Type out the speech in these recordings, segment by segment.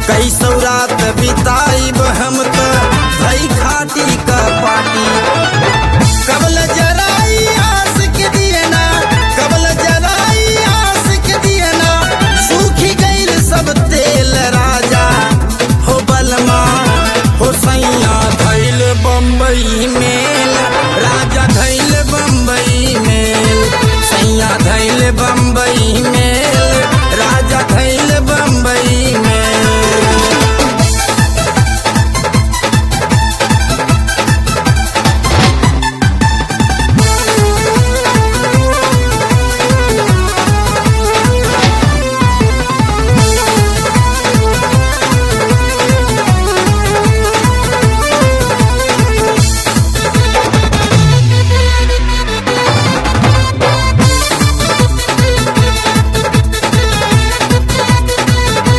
कई सौरात बिताइब हम त भई खाटी का पाटी कबल जराई आस के दियना कबल जराई आस के दियना सूखी गईल सब तेल राजा हो बलमा हो सैया धैल बम्बई मेल राजा धैल बम्बई मेल सैया धैल बम्बई मेल राजा धैल बम्बई मेल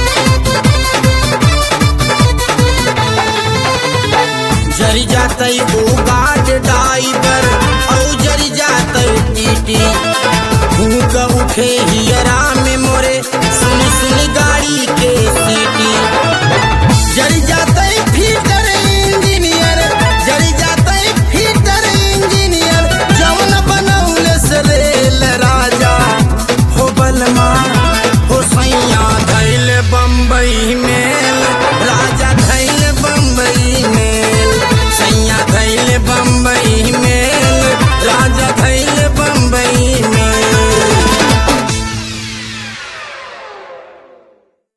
जरी जातई